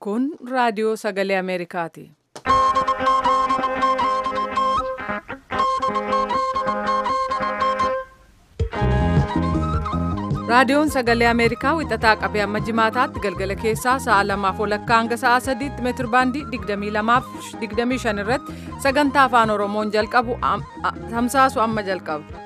Kun raadiyoo sagalee Ameerikaati. Raadiyoon sagalee Ameerikaa wixataa qabee amma jimaataatti galgala keessaa sa'a lamaaf walakkaa hanga sa'a sadiitti meetir baandii 22 fi 25 irratti sagantaa afaan Oromoon jalqabu tamsaasu amma jalqaba.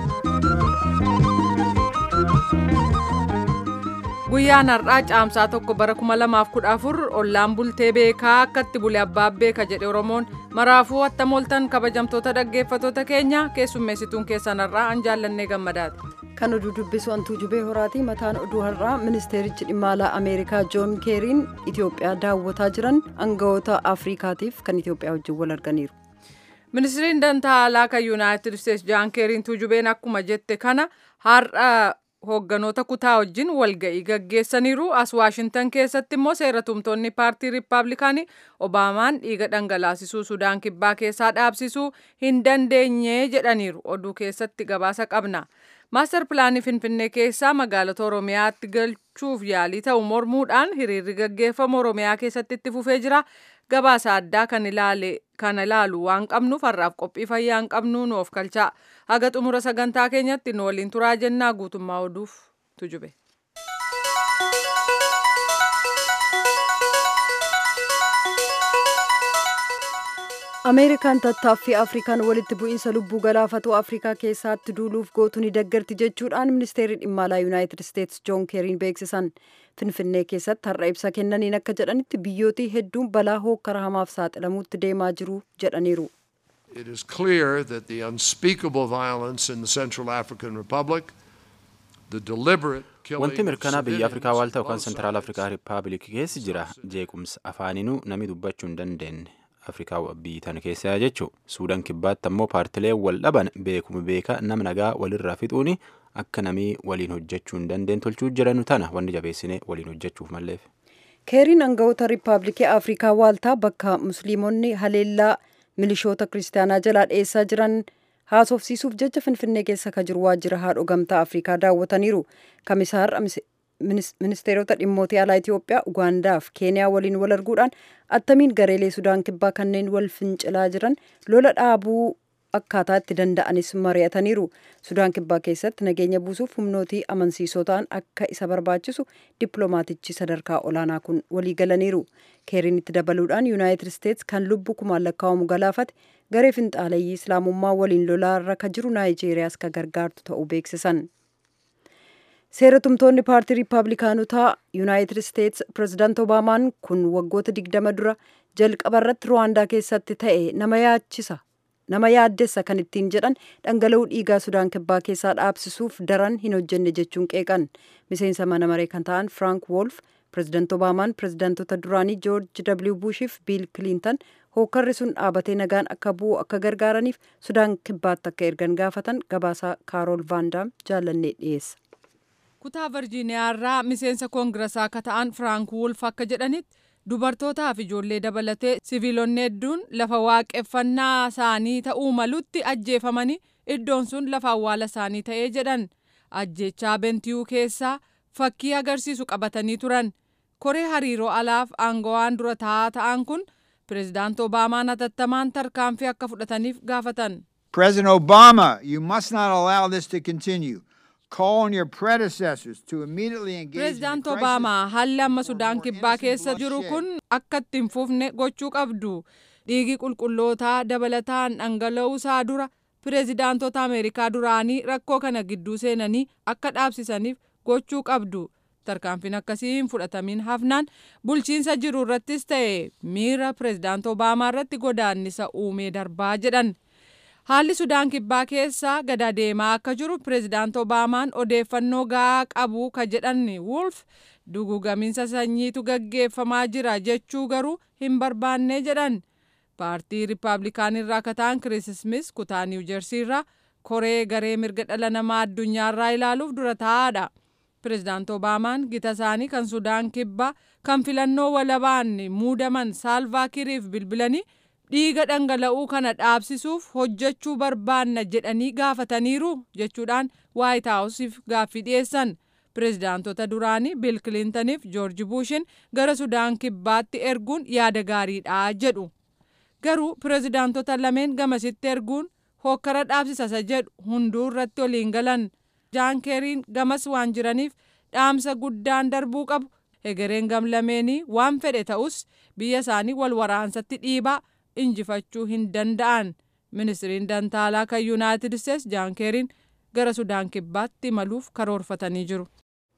Guyyaan har'aa caamsaa tokko bara 2014 ollaan bultee beekaa akkatti bule abbaa beeka jedhe Oromoon maraafuu attamooltan kabajamtoota dhaggeeffatoota keenya keessummeessituun keessan har'aa an jaallannee gammadaati. kan oduu dubbisu antuu jubee horaati mataan oduu har'aa ministeerichi dhimma alaa ameerikaa joon keeriin itiyoophiyaa daawwataa jiran aangawoota afriikaatiif kan itiyoophiyaa wajjin wal arganiiru. ministiriin dantaa alaa kan yuunaayitid isteetsi jaan keeriin tuujubeen akkuma jette kana har'a hoogganoota kutaa wajjin walga'ii gaggeessaniiru as waashintan keessatti immoo seeratumtoonni paartii riippaabilikaanii obaamaan dhiiga dhangalaasisuu sudaan kibbaa keessaa dhaabsisuu hin dandeenye jedhaniiru oduu keessatti gabaasa qabna. maastar pilaanii finfinnee keessaa magaalota oromiyaatti galchuuf yaalii ta'u mormuudhaan hiriirri gaggeeffamu oromiyaa keessatti itti fufee jira gabaasa addaa kan ilaalu waan qabnuuf har'aaf qophii fayyaa hin qabnu nuuf kalchaa haga xumura sagantaa keenyatti nu waliin turaa jennaa guutummaa oduuf tujube. ameerikaan tattaaffii afrikaan walitti bu'iinsa lubbuu galaafatu afrikaa keessatti duuluuf gootu ni deeggarti jechuudhaan ministeerri dhimma alaa yuunaayitid isteetsi joon keeriin beeksisan finfinnee keessatti har'a ibsa kennaniin akka jedhanitti biyyootii hedduun balaa hookkara hamaaf saaxilamuutti deemaa jiru jedhaniiru. It is clear that the unspeakable violence in the Central African Republic, the deliberate Wanti mirkanaa biyya Afrikaa waaltaa yookaan Sentiraal Afrikaa Rippaabilikii keessa jira jeequmsa afaaninuu namni dubbachuu hin dandeenye. afrikaa biyyi tana keessaa jechuu suudaan kibbaatti ammoo paartilee wal dhaban beekuma beeka nama nagaa walirraa fixuuni akka namii waliin hojjechuu hin dandeenye tolchuu jiranu tana wanni jabeessine waliin hojjechuuf malleef. keeriin aangawoota riippaabilikii afrikaa waaltaa bakka musliimonni haleellaa milishoota kiristaanaa jalaa dhiyeessaa jiran haasofsiisuuf jecha finfinnee keessa ka jiru waajjira haadho gamtaa afrikaa daawwataniiru kamisaar ministeerota dhimmootii alaa Itoophiyaa, Ugaandaa fi Keeniyaa waliin wal arguudhaan attamiin gareelee Sudaan kibbaa kanneen wal fincilaa jiran lola dhaabuu akkaataa itti danda'anis mari'ataniiru. Sudaan kibbaa keessatti nageenya buusuuf humnootii amansiisoo ta'an akka isa barbaachisu dippiloomaatichi sadarkaa olaanaa kun walii galaniiru. Keeriin itti dabaluudhaan Yuunaayitid Isteetsi kan lubbuu kumaan lakkaa'amu galaafate garee finxaaleeyyii Islaamummaa waliin lolaarra ka jiru Naayijeeriyaas ka gargaartu ta'uu beeksisan. seeratumtoonni paartii riippaabilikaanotaa yuunaayitid isteetsi pirezidaant obaamaan kun waggoota digdama dura jalqaba irratti ruwaandaa keessatti ta'e nama yaachisa nama yaaddessa kan ittiin jedhan dhangala'uu dhiigaa sudaan kibbaa keessaa dhaabsisuuf daran hin hojjenne jechuun qeeqan miseensa mana maree kan ta'an frank wolf pirezidaant obaamaan pirezidaantota duraanii joorji w buushiif biil kiliintan hookkarri sun dhaabatee nagaan akka bu'u akka gargaaraniif sudaan kibbaatti akka ergan gaafatan gabaasaa kaarool vaandaam jaallannee dhiyeessa. kutaa virjiiniyaa irraa miseensa koongirasaa akka ta'an firaank wulf akka jedhanitti dubartootaa fi ijoollee dabalatee siviilonni hedduun lafa waaqeffannaa isaanii ta'uu malutti ajjeefamanii iddoon sun lafa awwaala isaanii ta'ee jedhan ajjechaa bentiyuu keessaa fakkii agarsiisu qabatanii turan koree hariiroo alaaf aangawaan dura taa'aa ta'an kun pireezidaant obaamaan hatattamaan tarkaanfii akka fudhataniif gaafatan. President Obama, you must not allow this to continue. Pireezidaant Obaamaa haalli amma Sudaan kibbaa keessa jiru kun akka itti hin fufne gochuu qabdu. Dhiigi qulqullootaa dabalataan dhangala'uu isaa dura pireezidaantota Ameerikaa duraanii rakkoo kana gidduu seenanii akka dhaabsisaniif gochuu qabdu. Tarkaanfiin akkasii hin fudhatamin hafnaan bulchiinsa jiru irrattis ta'e miira pireezidaant Obaamaa irratti godaannisa uumee darbaa jedhan. haalli sudaan kibbaa keessa gada deemaa akka jiru pireezidaant obaamaan odeeffannoo gahaa qabu ka jedhan wolf dugugaminsa sanyiitu gaggeeffamaa jira jechuu garuu hin barbaanne jedhan paartii riippaabilikaan irraa akka ta'an kiriis ismis kutaa niiw jersii irraa koree garee mirga dhala namaa addunyaa irraa ilaaluuf dura taa'aadha pireezidaant obaamaan gita isaanii kan sudaan kibbaa kan filannoo walabaan muudaman saalvaa kiiriif bilbilanii dhiiga dhangala'uu kana dhaabsisuuf hojjechuu barbaanna jedhanii gaafataniiru jechuudhaan waayit haawusiif gaaffii dhiyeessan pirezidaantota duraanii biil kilintaniif joorji buushin gara sudaan kibbaatti erguun yaada gaariidha jedhu garuu pirezidaantota lameen gamasitti erguun hokkara dhaabsisa jedhu hunduu irratti waliin galan jaan keeriin gamas waan jiraniif dhaamsa guddaan darbuu qabu egereen gamlameenii waan fedhe ta'us biyya isaanii wal waraansatti dhiibaa injifachuu hin danda'an ministiriin dantaalaa kan yuunaayitid isteets jaan keeriin gara sudaan kibbaatti imaluuf karoorfatanii jiru.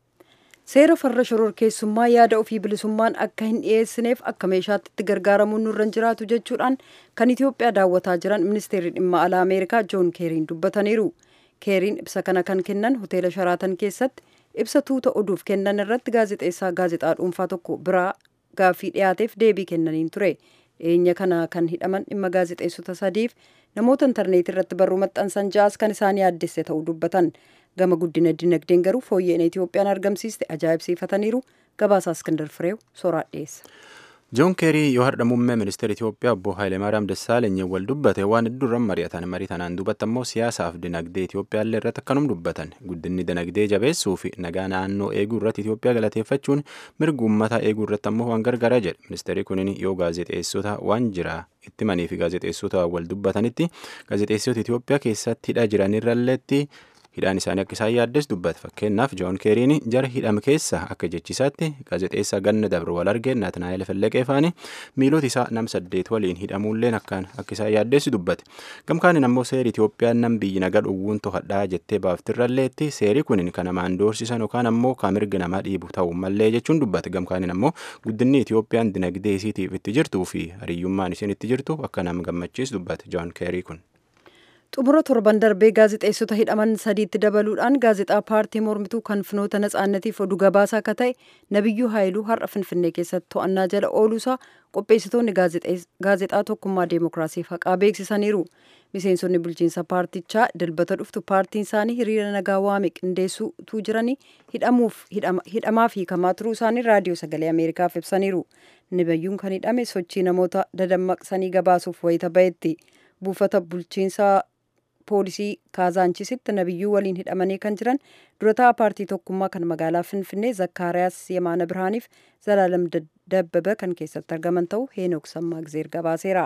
seera farra shororkeessummaa yaada ofii bilisummaan akka hin dhiyeessineef akka meeshaatti itti gargaaramuun nurra hin jiraatu jechuudhaan kan itiyoophiyaa daawwataa jiran ministeerri dhimma alaa ameerikaa joon keeriin dubbataniiru keeriin ibsa kana kan kennan hoteela sharaatan keessatti ibsa tuuta oduuf kennan irratti gaazexeessaa gaazexaa dhuunfaa tokko biraa gaaffii dhiyaateef deebii kennaniin ture dhiyeenya kana kan hidhaman dhimma gaazexeessota sadiif namoota intarneetii irratti barruu maxxansan ja'as kan isaan yaaddesse ta'uu dubbatan gama guddina dinagdeen garuu fooyyeen itiyoophiyaan argamsiiste ajaa'ibsiifataniiru gabaasaa iskindar fireew soraa dhiyeessa. joon keerii yoo har'a muummee ministeera itiyoophiyaa obbo haayileemaariyaam dassaaleny wal dubbate waan hedduurran mari'atan marii tanaan dubbatti ammoo siyaasaaf dinagdee itiyoophiyaallee irratti akkanum dubbatan guddinni dinagdee jabeessuu fi nagaa naannoo eeguu irratti itiyoophiyaa galateeffachuun mirga uummataa eeguu irratti ammoo waan gargaara jedhe ministeerri kunin yoo gaazexeessota waan jira itti manii fi gaazexeessota wal dubbatanitti gaazexeessota itiyoophiyaa keessatti hidhaa jiranirralleetti hidhaan isaanii akka isaan yaaddes dubbate fakkeenyaaf joon keeriin jara hidhame keessa akka jechisaatti gaazexeessaa ganna dabre wal arge naatnaayil felleqee faani miilota isaa nam saddeet waliin hidhamuulleen akkaan akka isaan yaaddes dubbate gamkaanin ammoo seeri itiyoophiyaan nam biyyi nagaa dhowwuun to'adhaa jettee baaftirralleetti seeri kunin kan namaan doorsisan yookaan ammoo kan mirga namaa dhiibu ta'uu mallee jechuun dubbate gamkaanin ammoo guddinni itiyoophiyaan dinagdee isiitiif itti jirtuu fi hariyyummaan isiin itti jirtu akka nam gammachiis dubbate joon keerii kun. xumura torban darbee gaazexeessota hidhaman sadiitti dabaluudhaan gaazexaa paartii mormituu kan finoota natsaannatiif oduu gabaasaa akka ta'e nabiyyuu haayiluu har'a finfinnee keessatti to'annaa jala ooluusaa qopheessitoonni gaazexaa tokkummaa deemokiraasiif haqaa beeksisaniiru miseensonni bulchiinsa paartichaa dilbata dhuftu paartiin isaanii hiriira nagaa waame qindeessuutu jiranii hidhamuuf hidhamaa fi hiikamaa turuu isaanii raadiyoo sagalee ameerikaaf ibsaniiru nabiyyuun kan hidhame sochii namoota dadammaqsanii gabaasuuf wayita ba'etti buufata bulchiinsaa poolisii kaazaanchisitti nabiyyuu waliin hidhamanii kan jiran durataa paartii tokkummaa kan magaalaa finfinnee zakkaariyaas yemaana birhaaniif zalaalam dabbaba kan keessatti argaman ta'uu heenok sammaagizeer gabaaseera.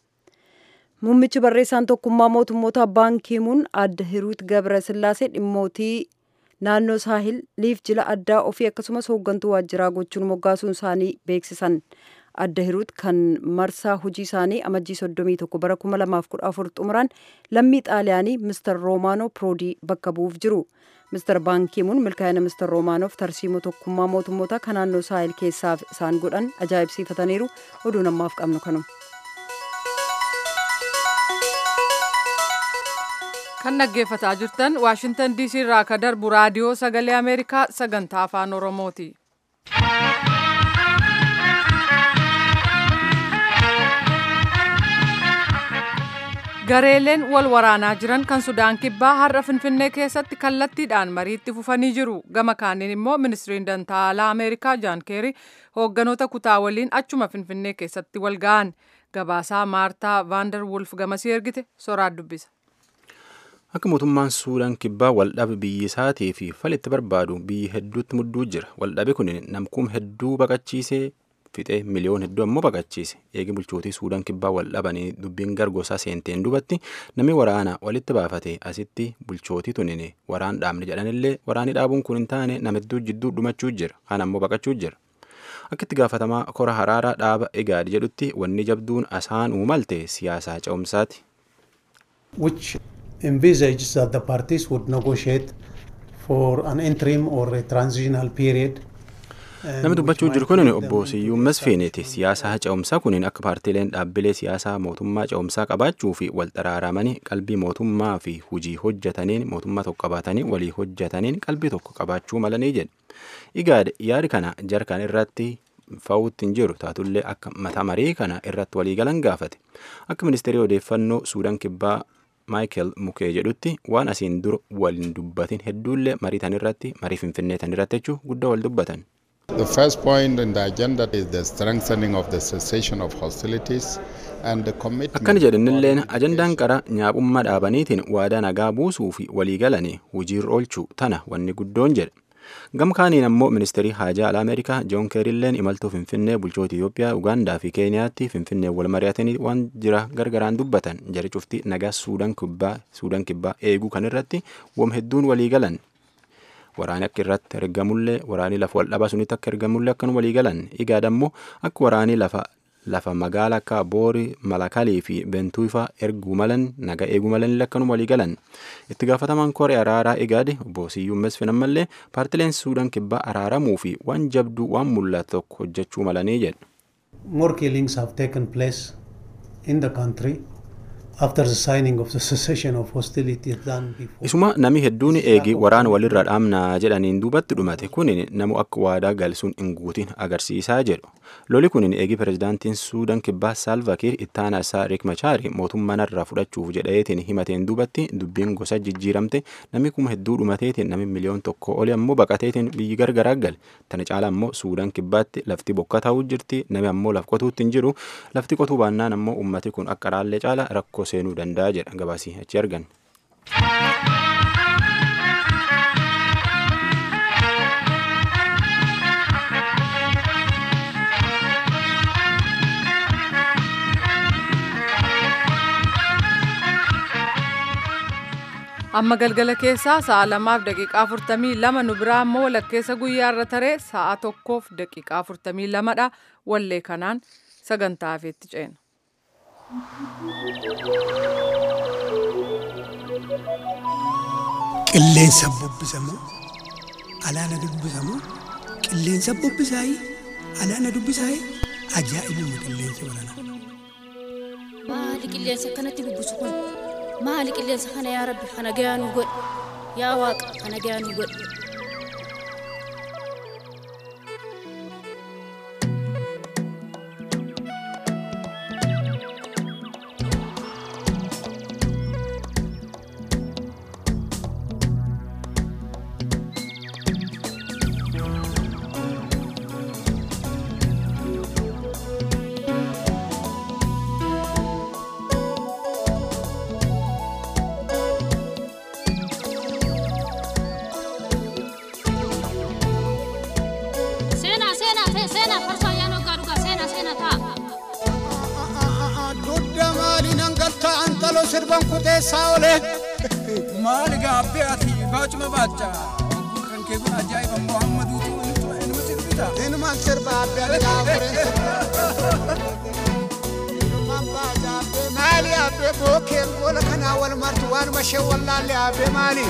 Muummichi barreessaan tokkummaa mootummoota baankiimuun adda hiruut gabra sillaasee dhimmootii naannoo saahil liif jila addaa ofii akkasumas hooggantuu waajjiraa gochuun moggaasuun isaanii beeksisan. adda hiruut kan marsaa hojii isaanii amajjii soddomii tokko bara kuma lamaaf kudha afur xumuran lammii xaaliyaanii mister roomaanoo piroodii bakka bu'uuf jiru mister baankiimuun milkaa'ina mister roomaanoof tarsiimoo tokkummaa mootummoota kan naannoo saahil keessaaf isaan godhan ajaa'ibsiifataniiru oduu namaaf qabnu kanuma. kan dhaggeeffataa jirtan waashintan diisii irraa ka darbu raadiyoo sagalee ameerikaa sagantaa afaan oromooti. gareeleen wal waraanaa jiran kan sudaan kibbaa har'a finfinnee keessatti kallattiidhaan mariitti fufanii jiru gama kaaniin immoo ministiriin dantaalaa ameerikaa jaan keerii hoogganoota kutaa waliin achuma finfinnee keessatti wal ga'an gabaasaa maartaa vaandar wulf gamasii ergite soraa dubbisa. akka mootummaan suudaan kibbaa waldhabe biyyi isaatii fi falitti barbaadu biyyi hedduutti mudduu jira waldhabe kun namkuum hedduu baqachiisee fixee miliyoon hedduu ammoo baqachiise eegi bulchootii suudaan kibbaa wal dhabanii dubbiin gargosaa seenteen dubatti namni waraana walitti baafate asitti bulchootii tunine waraan dhaabne jedhanillee waraani dhaabuun kun hin taane nama hedduu jidduu dhumachuu jira kaan ammoo baqachuu jira akka itti gaafatamaa kora haraaraa dhaaba egaad jedhutti wanni jabduun asaan uumalte siyaasaa ce'umsaati. which envisages that the parties would negotiate for an interim or a transitional period Namni dubbachuu jiru kun obbo Siyyuun Masfiiniti. Siyaasa ce'umsaa kun akka paartiileen dhaabbilee siyaasaa mootummaa ce'umsaa qabaachuu fi wal xaraaramanii qalbii mootummaa fi hujii hojjetaniin mootummaa tokko qabaatanii walii hojjetaniin qalbii tokko qabaachuu malanii jedhe. Igaad yaadi kana jarkan irratti fa'uutti hin jiru taatullee akka mata marii kana irratti waliigalan gaafate. Akka ministeerii odeeffannoo Suudaan kibbaa Maayikel Mukee jedhutti waan asiin dura waliin dubbatin hedduullee marii tan irratti marii finfinnee tan irratti jechuun guddaa wal dubbatan. The first point in the agenda is the strengthening of the cessation of hostilities and the commitment. Akkana jedhanilleen ajandaan qara nyaapummaa dhaabaniitiin waadaa nagaa buusuu fi waliigalanii hojiirra oolchuu tana wanni guddoon jedhe. Gamkaaniin ammoo ministeerii haajaa alaa Ameerikaa Joon Keerilleen imaltuu Finfinnee bulchoota Itoophiyaa, Ugaandaa fi Keeniyaatti Finfinnee wal mari'atanii waan jira gargaraan dubbatan jari cufti nagaa Suudaan kibbaa Suudaan kibbaa eeguu kan irratti wam hedduun walii galan. Waraani akka irratti ergamullee waraanii lafa wal dhabaa sunitti akka ergamullee akkan walii galan. Igaad ammoo akka waraanii lafa lafa magaala akka Boori, Malakalii fi Bentuufa erguu malan naga eeguu malan akkanuma walii galan. Itti gaafatamaan koree araaraa Igaadi obbo Siyyuun Mesfin ammallee paartileen Suudaan kibbaa araaramuu fi waan jabduu waan mul'atu tokko hojjechuu malanii jedhu. More killings have taken place in the country after the signing of the cessation of hostilities than before. Isuma nami hedduun eegi waraana walirra dhaamnaa jedhaniin duubatti dhumate kunin namu akka waadaa galsuun hin guutin agarsiisaa jedhu. Loli kunin eegi pirezidaantiin Suudaan kibbaa Saalvakiir ittaanaa isaa Riek Machaari mootummaa narraa fudhachuuf jedhaeetiin himateen duubatti dubbiin gosa jijjiiramte nami kuma hedduu dhumateetiin nami miliyoon tokko oli ammoo baqateetiin biyyi gargaraa gale. Tana caala ammoo Suudaan kibbaatti lafti bokka ta'uu jirti nami ammoo laf qotuutti hin jiru lafti qotuu baannaan ammoo ummati kun akka raallee caala rakkoo seenuu danda'a jedha gabaasii achi argan. amma galgala keessaa sa'a lamaaf daqiiqaa afurtamii lama nu biraa ammoo walakkeessa guyyaarra taree sa'a tokkoof daqiiqaa afurtamii lamadha wallee kanaan sagantaa hafeetti ceena. Qilleensa bubbisamoo alaana dubbisamoo qilleensa bubbisaayii alaana dubbisaayii ajaa'ibuma qilleensa baranaa. Maali qilleensa akkanatti bubbisu kun? Maali qilleensa kana yaa Rabbi kana gayaa nu godhi. Yaa Waaqa kana gayaa nu godhi. Seenaa seenaa ta'e seenaa farsoo ayyaana hoggaa dhugaa seenaa seenaa ta'a. Dudda maali nan galta antalo sirban kuteessaa oole. Maali gaabbee ati baacuma baacha. Kan kee kun ajaa'iba Muhammaduutu inni sirbita. Inumaan sirba abbe ati gaafureen sirba. Inumaan baaja abbe maali abbe bookeen goola kanaa wal martu waanuma ishee wallaalle abbe maali.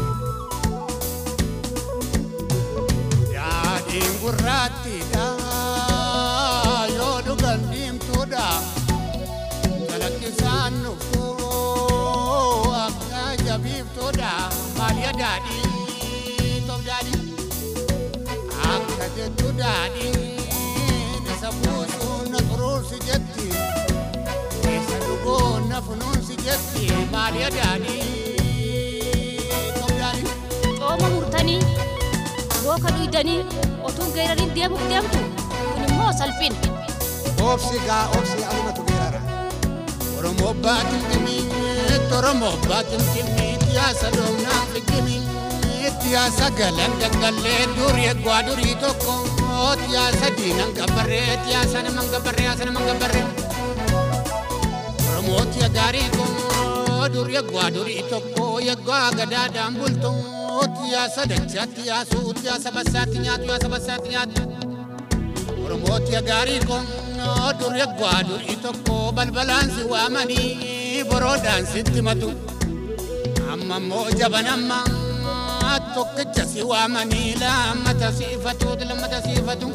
Daadhiin gurraattiidha yoo dhugan diimtuudha. Kalaqqisaan nuffoo akka jabiiftuudha. Maaliya daadhii toof daadhii. Akka jettu daadhiin isa buusuu na xuruursi jetti. Isa dhuguu na funuunsi jetti. Maaliya daadhii toof daadhii. Xooma murtanii booka dhuydanii otuu geerariin deemuuf deemtu kun immoo salphina. Obsi gaa obsi alumatu geerara. Oromoo baatin dhimmiitti Oromoo baatin dhimmiitti yaasa doonaan figgimiitti yaasa galan gaggallee durii eegwaa durii tokko yaasa diinan gabbarree yaasa naman gabbarree yaasa naman gabbarree. Oromooti gaarii kun durii eegwaa durii tokko eegwaa gadaadhaan bultu yaasa dachaatti yaasuutti yaasa bassaatti nyaatu yaasa bassaatti nyaatu. Oromooti gaarii kun durii eegwaa durii tokko balbalaan si waamanii boroodhaan sitti matu. Amma immoo jaban amma tokkicha si waamanii lammata siifatu lammata siifatu.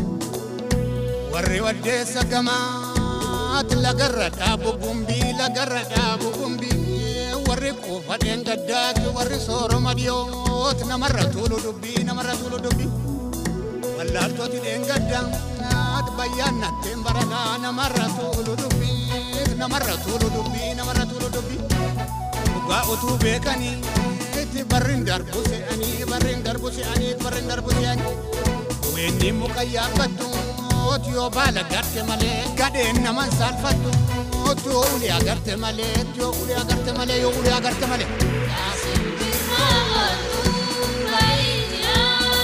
Warri waddeessa gamaatti lagarra dhaabu gumbii lagarra dhaabu gumbii. Warri quufa dheengaddaatti warri sooroma dhiyooti namarra tuulu dubbii namarra tuulu dubbii. Wallaaltooti dheengaddaa bayyaan natteen barataa namarra tuulu dubbii namarra tuulu dubbii namarra tuulu dubbii. Dhugaa utuu beekanii itti barriin darbu se'anii barriin darbu se'anii barriin darbu se'anii. Weenni muka yaabbattu yoo baala garte malee gadheen naman saalfattu yoo ulee agarte malee yoo ulee agarte malee yoo ulee agarte malee.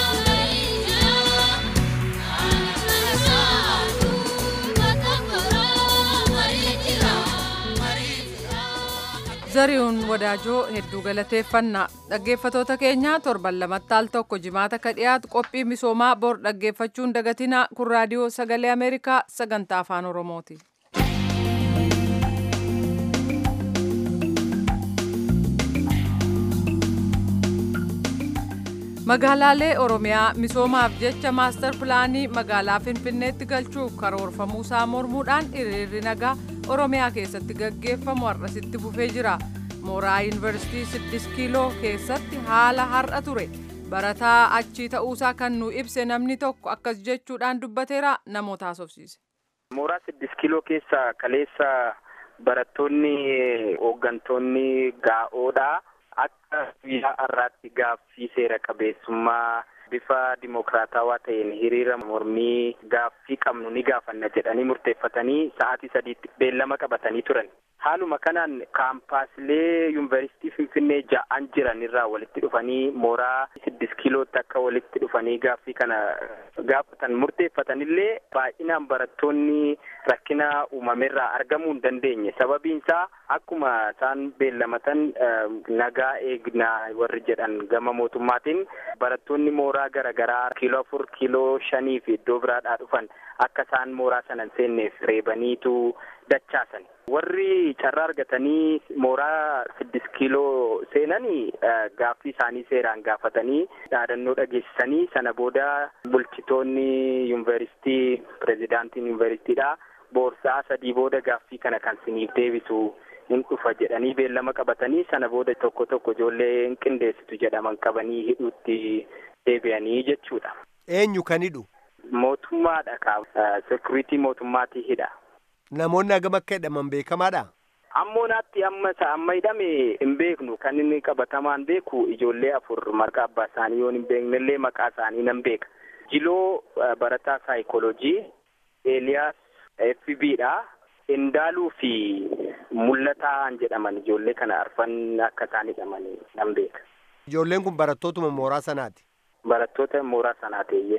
zari'uun wadaajoo hedduu galateeffannaa dhaggeeffatoota keenya torban lamatti al tokko jimaata ka dhiyaatu qophii misoomaa bor dhaggeeffachuun dagatinaa kun raadiyoo sagalee ameerikaa sagantaa afaan oromooti. magaalaalee oromiyaa misoomaaf jecha maastar pilaanii magaalaa finfinneetti galchuuf karoorfamuusaa mormuudhaan hiriirri nagaa oromiyaa keessatti gaggeeffamu har'asitti fufee jira mooraa yuunivarsiitii 6 kiiloo keessatti haala har'a ture barataa achii ta'uusaa kan nu ibse namni tokko akkas jechuudhaan dubbateera namoota haasofsiise. mooraa 6 kiiloo keessa kaleessa barattoonni hooggantoonni gaa'oodhaa akka guyyaa har'aatti gaaffii seera qabeessummaa bifa dimokiraatawaa ta'een hiriira mormii gaaffii qabnu ni gaafanna jedhanii murteeffatanii sa'aatii sadiitti beellama qabatanii turan. Haaluma kanaan kaampaasilee yuunivarsiitii Finfinnee ja'an jiran irraa walitti dhufanii mooraa siddis kiilootti akka walitti dhufanii gaaffii kana gaafatan murteeffatanillee baay'inaan barattoonni rakkina uumamerraa argamuu hin dandeenye. Sababiin isaa akkuma isaan beellamatan nagaa eegnaa warri jedhan gama mootummaatiin barattoonni mooraa garaagaraa kiiloo afur kiiloo shanii fi iddoo biraadhaa dhufan akka isaan mooraa sana hin seenneef reebaniitu dachaasan. Warri carraa argatanii mooraa siddis kiiloo seenanii gaaffii isaanii seeraan gaafatanii dhaadannoo dhageessisanii sana booda bulchitoonni yuunivarsiitii pirezidaantiin yuunivarsiitiidha boorsaa sadii booda gaaffii kana kan siniif deebisu hin dhufa jedhanii beellama qabatanii sana booda tokko tokko ijoollee hin qindeessitu jedhaman qabanii hidhuutti deebi'anii jechuudha. Eenyu kan hidhu? Mootummaadha kaa sekuriitii mootummaatii hidha. Namoonni hagam akka hidhaman beekamaadha? Ammoo naatti amma amma hidhame hin beeknu kan inni qabatamaan beeku ijoollee afur maqaa abbaa isaanii yoo hin beeknellee maqaa isaanii nan beeka. Jiloo barataa saayikoolojii, Eeliyaas FB'dha. Indaaluu fi mul'ataan jedhaman ijoollee kana arfan akka isaan hidhaman nan beeka. Ijoolleen kun barattootuma mooraa sanaati? Barattoota mooraa sanaateeyyee.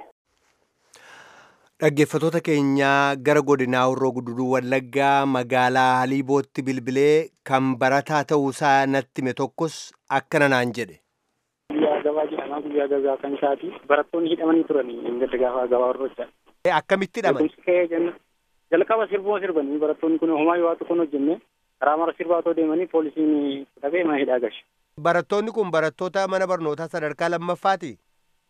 Dhaggeeffatoota keenyaa gara godinaa Horroo Guduruu Wallaggaa magaalaa Haliibootti bilbilee kan barataa ta'uusaa natti hime tokkos akkana naan jedhe. Guyyaa gabaa jedhamaa guyyaa gabaa kan isaati. Barattoonni hidhamanii turanii ingilta gaafa gabaa horrochaa. Akkamitti hidhaman? Jalqaba sirbuma sirbanii barattoonni kun homaa yoo tokko hojjenne karaa mara sirbaa otoo deemanii poolisiin qabee mana hidhaa gashe. Barattoonni kun barattoota mana barnootaa sadarkaa lammaffaati?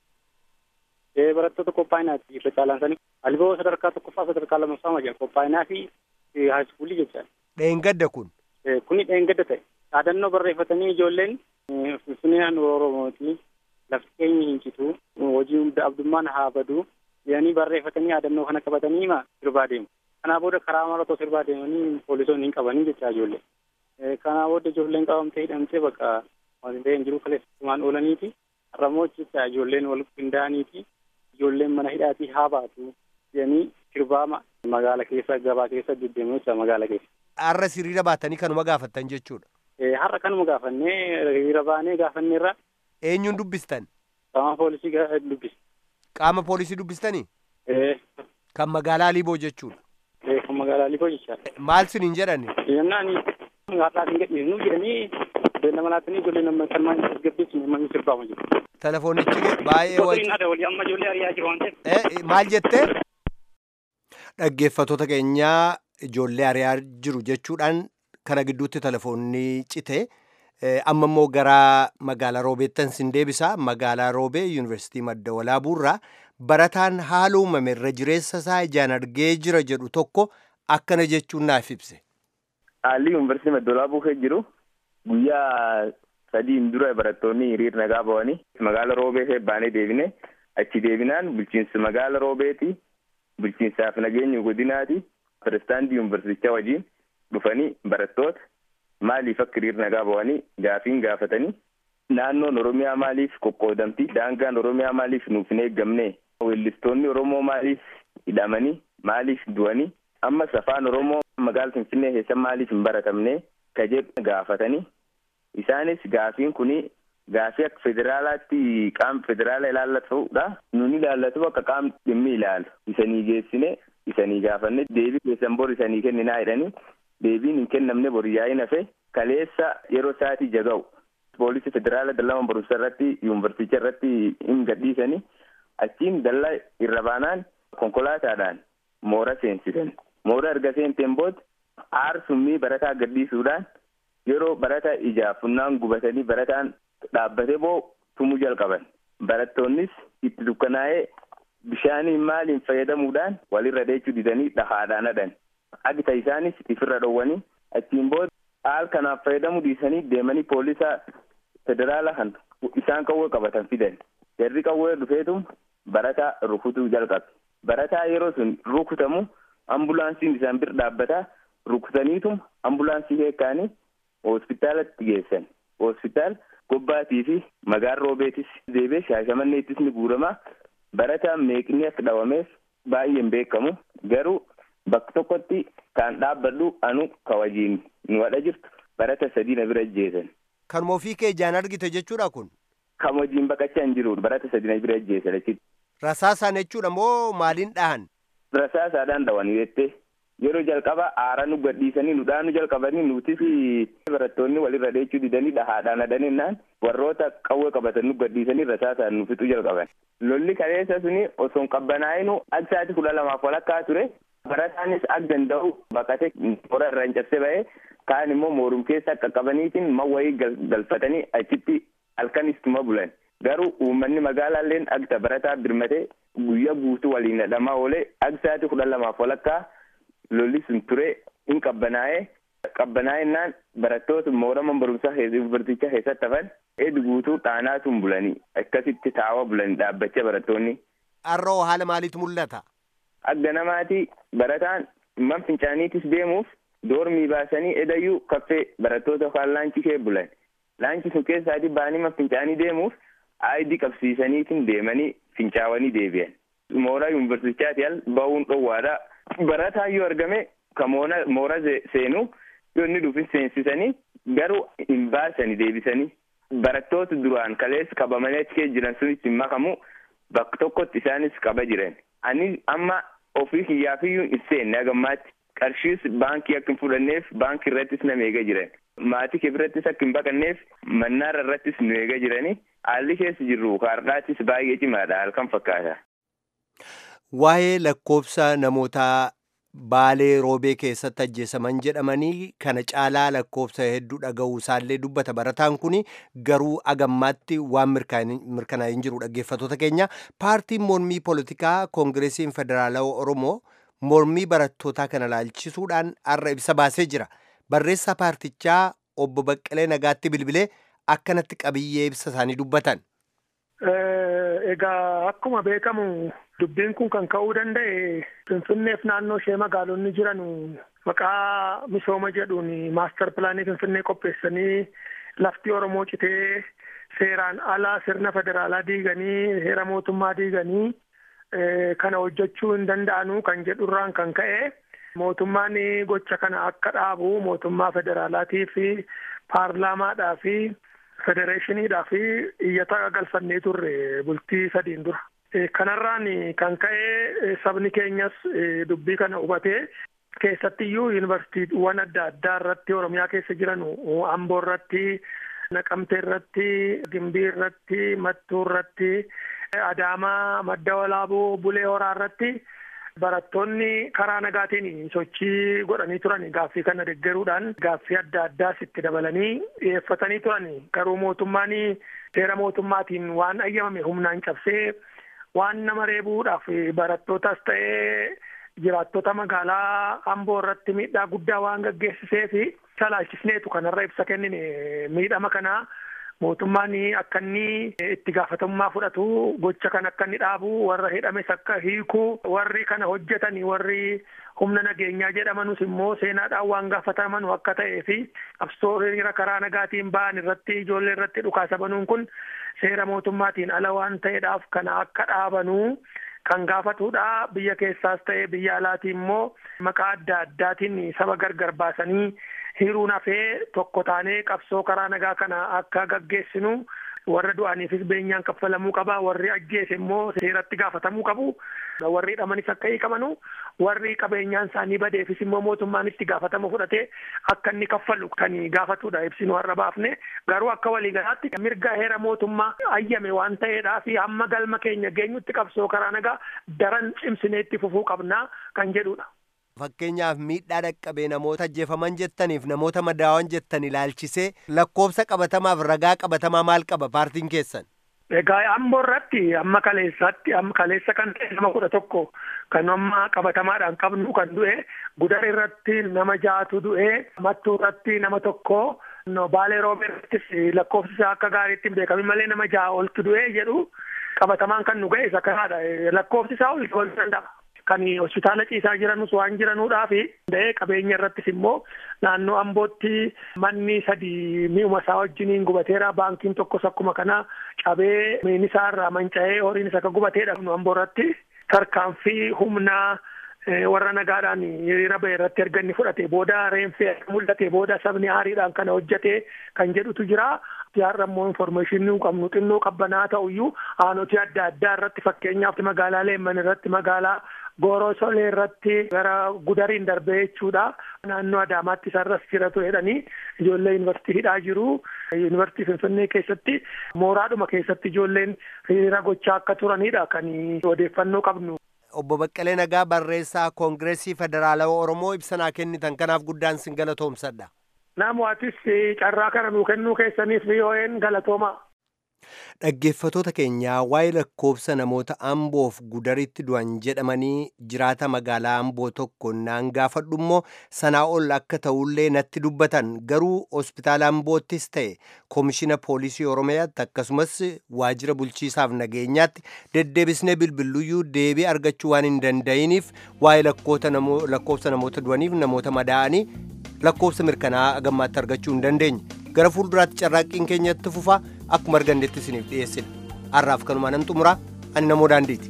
barattoota qophaa'inaati irra caalaan isaanii alboo sadarkaa tokkoffaa sadarkaa lammaffaa ma jedha qophaa'inaa fi haayiskuulii jecha. Dheengadda kun. Kuni dheengadda ta'e dhaadannoo barreeffatanii ijoolleen finfinneen oromooti lafti keenya hin citu hojii hunda abdummaan haa badu jedhanii barreeffatanii dhaadannoo kana qabatanii ma sirbaa deemu. Kanaa booda karaa mara otoo sirbaa deemanii poolisoonni hin qabanii jecha ijoollee. Kanaa booda ijoolleen qabamtee hidhamtee bakka wanti ta'e hin jiru kaleessatumaan oolaniiti. Har'ammoo jecha ijoolleen wal qindaa'aniiti. ijoolleen mana hidhaatii haa baatu jedhanii sirbaa magaala keessa gabaa keessa deddeemu jecha magaala keessa. Har'a hiriira baatanii kanuma gaafattan jechuudha. Har'a kanuma gaafannee hiriira baanee gaafanneerra. Eenyuun dubbistan? Qaama poolisii dubbis. Qaama poolisii dubbistanii? Kan magaalaa Liiboo jechuudha. Kan magaalaa Liiboo jechaadha. Maal siniin jedhani? Jennaan har'aas hin gadhiisnu jedhanii beellama laatanii ijoollee nama kan maal gaggeessine manni sirbaa jiru. Telefoonichi baay'ee wajjin. Maal jettee? Dhaggeeffatoota keenyaa ijoollee ari'aa jiru jechuudhaan kana gidduutti telefoonni cite. Amma immoo gara magaalaa Roobeettan sin deebisa. Magaalaa Roobee Yuunivarsiitii Madda Walaabuurraa barataan haala uumame irra jireessa isaa ijaan argee jira jedhu tokko akkana jechuun naaf ibse. Haalli Yuunivarsiitii Madda Walaabuu keessa jiru guyyaa sadiin dura barattoonni hiriira nagaa ba'anii magaala roobee baanee deebine achi deebinaan bulchiinsa magaala roobeeti bulchiinsaaf nageenya godinaati pirezidaantii yuunivarsiitichaa wajjin dhufanii barattoota maaliif akka hiriira nagaa ba'anii gaafiin gaafatanii naannoon oromiyaa maaliif qoqqoodamti daangaan oromiyaa maaliif nuuf hin eeggamne weellistoonni oromoo maaliif hidhamanii maaliif du'anii ammas afaan oromoo magaala finfinnee keessa maaliif hin baratamne ka jedhu gaafatanii isaanis gaafiin kuni gaafii akka federaalaatti qaama federaala ilaallatudha. Nuni ilaallatu akka qaamni dhimmi ilaalu. Isanii geessine isanii gaafanne deebii keessan bor isanii kenninaa jedhanii deebiin hin kennamne bor yaa'in hafe kaleessa yeroo sa'aatii jaga'u poolisii federaala dallaa barumsa irratti yuunivarsiitii irratti hin gadhiisanii achiin dallaa irra baanaan konkolaataadhaan moora seensisan moora erga seenteen booda aarsummii barataa gadhiisuudhaan yeroo barataa ijaaf funnaan gubatanii barataan dhaabbatee boo tumuu jalqaban barattoonnis itti dukkanaa'ee bishaaniin maaliin fayyadamuudhaan walirra dheechuu didanii dhahaadhaan hadhan agita isaanis ifirra dhowwanii achiin booda haal kanaaf fayyadamuu dhiisanii deemanii poolisa federaala kan isaan qawwee qabatan fidan jarri qawwee dhufeetum barataa rukutuu jalqabe barataa yeroo sun rukutamu ambulaansiin isaan bir dhaabbataa rukutaniitum ambulaansii heekkaanii hospitaalatti geessan hospitaal gobbaatii fi magaan roobeetis deebee shaashamanneettis ni guuramaa barataan meeqni akka dhawameef baay'een beekamu garuu bakka tokkotti kan dhaabbadhu anu kawajiin nu wadha jirtu barata sadii na bira ajjeesan. Kan ofii kee ijaan argite jechuudha kun. Kan hojiin baqachaa hin jiru barata sadii na bira ajjeesan achitti. Rasaasaan jechuudha moo maaliin dhahan? Rasaasaadhaan dhawanii jettee yeroo jalqaba aara nu gadhiisanii nu dhaanu jalqabanii nutis barattoonni walirra dheechuu didanii dhahaadhaan hadhanennaan warroota qawwee qabatan nu gadhiisanii rasaasaan nu fixuu jalqaban. Lolli kaleessa suni osoo hin qabbanaa'inu aksaati kudha lamaaf walakkaa ture barataanis ak danda'u baqate moora irraa hin cabse ba'ee kaan immoo moorum keessa qaqqabaniitiin mawwayii galfatanii achitti halkanistuma bulan. Garuu uummanni magaalaalleen agta barataa birmatee guyyaa guutuu waliin hidhamaa oolee aksaati kudha lamaaf walakkaa lolli sun ture hin qabbanaa'ee qabbanaa'ennaan barattoota moorama barumsaa yuunivarsiitichaa keessatti hafan eedi guutuu dhaanaatuun bulanii akkasitti taa'aa bulanii dhaabbachaa barattoonni. Har'oo haala maaliitu mul'ata? Agga namaatii barataan man fincaaniitis deemuuf doormii baasanii edayyuu kaffee barattoota yookaan laanchi kee bulan. Laanchi sun keessaatii ba'anii man fincaanii deemuuf aayidii qabsiisaniitiin deemanii fincaawanii deebi'an. Mooraa yuunivarsiitichaati al ba'uun dhoowwaadha. Barataan yoo argame ka moora seenu yoo inni dhufin seensisanii garuu hin baasanii deebisanii. Barattoota duraan kaleessa qabamanii achi keessa jiran sunis hin makamu bakka tokkotti isaanis qaba jiran. Ani amma ofii kiyyaafiyyuu hin seenne hagammaatti qarshiis baankii akka hin fudhanneef baankii irrattis nama eega jiran. Maatii kee birattis akka hin baqanneef mannaara irrattis nu eega jiranii haalli keessa jirru kaardhaattis baay'ee cimaadha halkan fakkaata. Waa'ee lakkoofsa namootaa baalee roobee keessatti ajjeesaman jedhamanii kana caalaa lakkoofsa hedduu dhaga'uu isaallee dubbata barataan kun garuu agammaatti waan mirkanaa'ee hin jiru dhaggeeffatoota keenya paartiin mormii poolitikaa koongireesiin federaalawaa oromoo mormii barattootaa kana laalchisuudhaan har'a ibsa baasee jira barreessaa paartichaa obbo Baqqalee Nagaatti bilbilee akkanatti qabiyyee ibsa isaanii dubbatan. Egaa akkuma beekamu dubbiin kun kan ka'uu danda'e Finfinneef naannoo ishee magaalonni jiran maqaa misooma jedhuun maastar pilaanii Finfinnee qopheessanii lafti Oromoo citee seeraan ala sirna federaalaa diiganii heera mootummaa diiganii kana hojjechuu hin danda'anu kan jedhurraan kan ka'e mootummaan gocha kana akka dhaabu mootummaa federaalaatii fi paarlaamaadhaa fi federeeshiniidhaa fi iyyata galfannee turre bultii sadiin dura. Kanarraan kan ka'e sabni keenyas dubbii kana hubatee keessattiyyuu yuunivarsiitiiwwan adda addaa irratti Oromiyaa keessa jiran Amboo irratti, Naqamtee irratti, Gimbii irratti, Mattuu irratti, Adaamaa, Madda Walaaboo, Bulee Horaa irratti barattoonni karaa nagaatiin sochii godhanii turan gaaffii kana deggeruudhaan gaaffii adda addaas itti dabalanii dhiyeeffatanii turan garuu mootummaan seera mootummaatiin waan ayyamame humnaan cabsee waan nama reebuudhaaf barattootas ta'ee jiraattota magaalaa Amboo irratti miidhaa guddaa waan gaggeessisee fi salaalchisneetu kanarra ibsa kennine miidhama kanaa mootummaan akka inni itti gaafatamummaa fudhatu gocha kan akka inni dhaabu warra hidhames akka hiiku warri kana hojjetani warri humna nageenyaa jedhamanus immoo seenaadhaan waan gaafataman akka ta'ee fi qabsoo hiriira karaa nagaatiin ba'an irratti ijoollee irratti dhukaasa banuun kun seera mootummaatiin ala waan ta'eedhaaf kana akka dhaabanuu kan gaafatudha biyya keessaas ta'ee biyya alaatii immoo maqaa adda addaatiin saba gargar baasanii hiruun hafee tokko taanee qabsoo karaa nagaa kana akka gaggeessinu warra du'aniifis beenyaan kaffalamuu qaba warri ajjeese immoo seeratti gaafatamuu qabu warri hidhamanis akka hiikamanu warri qabeenyaan isaanii badeefis immoo mootummaan itti gaafatama fudhatee akka inni kaffalu kan gaafatudha ibsinu har'a baafne garuu akka waliigalaatti mirga heera mootummaa ayyame waan ta'eedhaa fi hamma galma keenya geenyutti qabsoo karaa nagaa daran cimsinee itti fufuu qabnaa kan jedhudha. Fakkeenyaaf miidhaa dhaqqabee namoota ajjeefaman jettaniif namoota madaawan jettan ilaalchisee lakkoofsa qabatamaaf ragaa qabatamaa maal qaba paartiin keessan? Egaa amboo irratti amma kaleessaatti amma kaleessa kan ta'e nama kudha tokko kan amma qabatamaadhaan qabnu kan du'e gudar irratti nama ja'atu du'e mattuu irratti nama tokko baalee roobee irrattis lakkoofsi isaa akka gaariitti hin beekamin malee nama ja'a oltu du'e jedhu qabatamaan kan nu ga'e isa kanaadha lakkoofsi isaa ol ta'uu danda'a. kan hospitaala ciisaa jiranus waan jiranuudhaa fi da'ee qabeenya irrattis immoo naannoo ambootti manni sadi mi'uma isaa wajjiniin gubateera baankiin tokkos akkuma kana cabee miinisaa irraa manca'ee horiin isa akka gubateedha nu amboo irratti tarkaanfii humnaa warra nagaadhaan hiriira ba'e irratti erga inni fudhate booda reenfee mul'ate booda sabni aariidhaan kana hojjete kan jedhutu jira. Yaarra immoo infoormeeshinii qabnu xinnoo qabbanaa ta'uyyuu aanoti adda addaa irratti fakkeenyaaf magaalaa Leemman irratti magaalaa Gooroo Solee irratti gara Gudariin darbee jechuudha. Naannoo Adaamaatti isarras jiratu jedhanii ijoollee yuunivarsiitii hidhaa jiru. Yuunivarsiitii Finfinnee keessatti mooraadhuma keessatti ijoolleen hiriira gochaa akka turanidha kan odeeffannoo qabnu. Obbo Baqqalee Nagaa barreessaa Koongireesii Federaalawaa Oromoo ibsanaa kennitan kanaaf guddaan sin galatoomsadha. Namootis carraa kana nuu kennuu keessaniif VOA'n galatooma. Dhaggeeffatoota keenyaa waa'ee lakkoofsa namoota Amboof gudaritti du'an jedhamanii jiraata magaalaa Amboo tokko naan gaafadhu immoo sanaa ol akka ta'ullee natti dubbatan garuu hospitaala Amboottis ta'e koomishina poolisii Oromiyaatti akkasumas waajjira bulchiisaaf nageenyaatti deddeebisnee bilbiluyyuu deebii argachuu waan hin danda'iniif waa'ee lakkoofsa namoota du'aniif namoota madaa'anii lakkoofsa mirkanaa gammaatti argachuu hin dandeenye. gara fuulduraatti carraaqqiin keenyatti fufaa akkuma argannetti isiniif dhiyeessina har'aaf kanumaan nan xumuraa ani namoo daandiiti.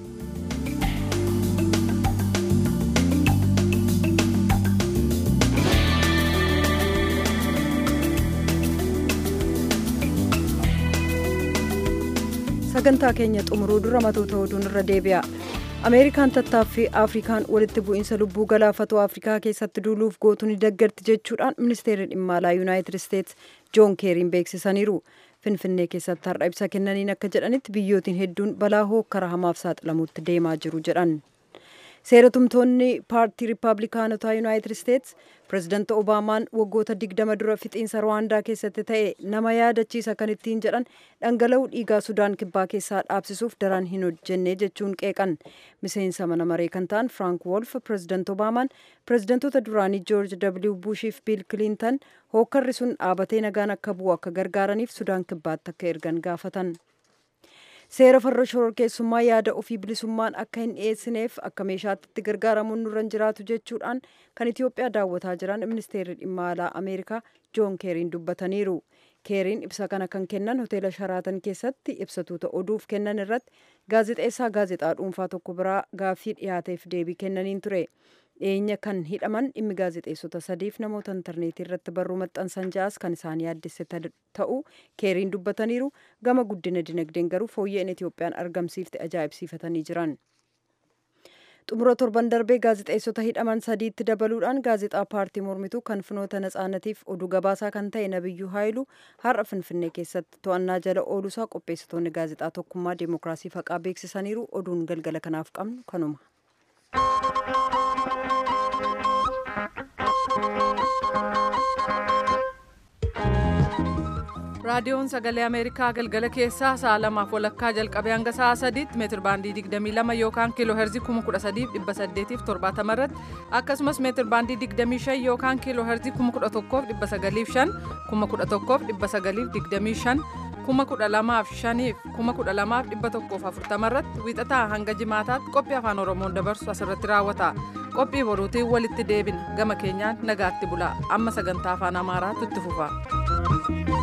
sagantaa keenya xumuruu dura matoota oduun irra deebi'a. ameerikaan tattaaffii afrikaan walitti bu'iinsa lubbuu galaafatu afrikaa keessatti duuluuf gootu ni deeggarti jechuudhaan ministeerri dhimma alaa yuunaayitid isteets joon keeriin beeksisaniiru finfinnee keessatti har'a ibsa kennaniin akka jedhanitti biyyootiin hedduun balaa hookkara hamaaf saaxilamuutti deemaa jiru jedhan seeratumtoonni paartii riippaabilikaanotaa yuunaayitid isteets pirezidaanti obaamaan waggoota digdama dura fixiinsa rwaandaa keessatti ta'e nama yaadachiisa kan ittiin jedhan dhangala'uu dhiigaa sudaan kibbaa keessaa dhaabsisuuf daran hin hojjenne jechuun qeeqan miseensa mana maree kan ta'an frank wolf pirezidaanti obaamaan pirezidaantoota duraanii joorj w bushiif biil kiliintan hookkarri sun dhaabatee nagaan akka bu'u akka gargaaraniif sudaan kibbaatti akka ergan gaafatan. seera farra shororkeessummaa yaada ofii bilisummaan akka hin dhiyeessineef akka meeshaatti itti gargaaramuun nurra jiraatu jechuudhaan kan Itoophiyaa daawwataa jiran ministeerri dhimma alaa Ameerikaa Joon Keeriin dubbataniiru. Keeriin ibsa kana kan kennan hoteela Sharaatan keessatti ibsatuuta oduuf kennan irratti gaazexeessaa gaazexaa dhuunfaa tokko biraa gaaffii dhiyaateef deebii kennaniin ture. dhiyeenya kan hidhaman dhimmi gaazexeessota sadiif namoota intarneetii irratti barruu maxxansan ja'as kan isaan yaaddesse ta'uu keeriin dubbataniiru gama guddina dinagdeen garuu fooyya'een itoophiyaan argamsiifte ajaa'ibsiifatanii jiran. xumura torban darbee gaazexeessota hidhaman sadiitti dabaluudhaan gaazexaa paartii mormituu kan finoota natsaanatiif oduu gabaasaa kan ta'e nabiyyuu haayilu har'a finfinnee keessatti to'annaa jala ooluusaa qopheessitoonni gaazexaa tokkummaa deemokiraasii faqaa beeksisaniiru oduun galgala kanaaf qabnu kanuma. raadiyoon sagalee ameerikaa galgala keessaa sa'a lamaaf walakkaa jalqabee hanga sa'a sadiitti meetir baandii 22 yookaan kiiloo herzii 13870 irratti akkasumas meetir baandii 25 yookaan kiiloo herzii 11,905 11,925 12,500 12,140 irratti wiixataa hanga jimaataatti qophii afaan oromoon dabarsu asirratti raawwata qophii boruutiin walitti deebina gama keenyaan nagaatti bulaa amma sagantaa afaan amaaraatu itti fufa.